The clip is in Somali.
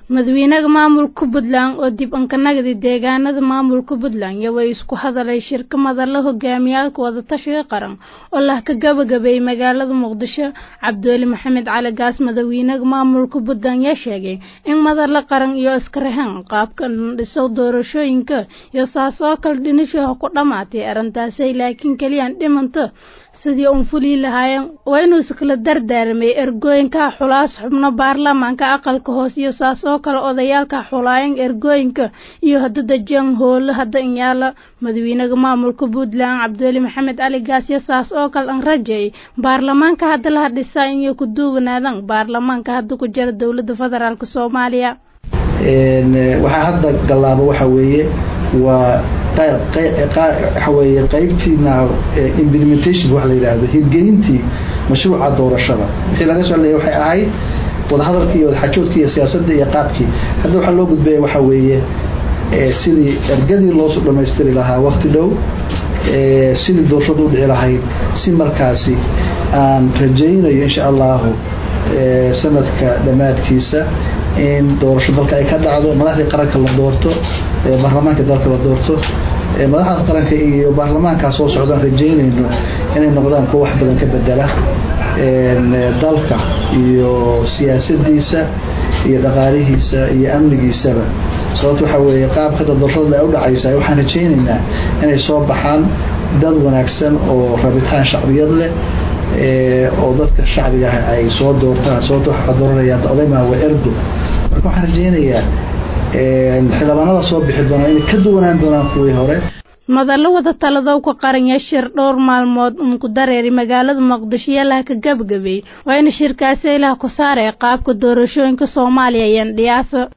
madaxweynaha maamulka puntland oo dib ankanagdi deegaanada maamulka puntland iyo way isku hadalay shirka madalla hogaamiyaalka wadatashiga qaran oo lah ka gabagabeeyey magaalada muqdisho cabdiweli maxamed cali gaas madaxweynaha maamulka puntland yaa sheegay in madalla qaran iyo iskarahan qaabka dhiso doorashooyinka iyo saas oo kale dhinishaha ku dhammaatay arrintaasay laakiin keliyaan dhimanta sidii uun fulii lahaayeen waa inuu iskala dardaarmay ergooyinka xulaas xubno baarlamaanka aqalka hoose iyo saas oo kale odayaalka xulaayeen ergooyinka iyo hadada jang hoole hadda inyaala madaxweynaha maamulka puntland cabdiweli maxamed cali gaas iyo saas oo kale an rajeey baarlamaanka hadda laha dhisaa inay ku duwanaadan baarlamaanka hadda ku jira dowladda federaalk soomaaliya waxaa hadda gallaaba waxa weeye waa waxa weeye qaybtiina implementation waxa la yidhaahdo hirgelintii mashruuca doorashada wixii laga socdaya waxay ahayd wadahadalkii iyo wadaxajoodkii iyo siyaasadda iyo qaabkii hadda waxaa loo gudbaya waxa weeye sidii ergadii loosoo dhamaystiri lahaa wakti dhow sidii doorashada u dhici lahayd si markaasi aan rajaynayo insha allahu sanadka dhammaadkiisa in doorasho dalka ay ka dhacdo madaxdii qaranka la doorto baarlamaanka dalka la doorto madaxda qaranka iyo baarlamaankaa soo socdaan rajaynayno inay noqdaan kuwa wax badan ka bedela dalka iyo siyaasadiisa iyo dhaqaalihiisa iyo amnigiisaba sababto waxaa weeye qaabka doorashada ay u dhacaysa waxaan rajaynaynaa inay soo baxaan dad wanaagsan oo rabitaan shacbiyad leh oo dadka shacbiga ah ay soo doortaan sababto waxaa dooranayaan odaymaa waa ergo marka waxaan rajaynayaa xildhibaanada soo bixi doonaa inay ka duwanaan doonaan kuwii hore madallo wada taladow ka qaranya shir dhowr maalmood uun ku dareeri magaalada muqdisho yalaha ka gabagabey waa in shirkaasi ilaha ku saaraya qaabka doorashooyinka soomaaliya iyo ndhiyaasa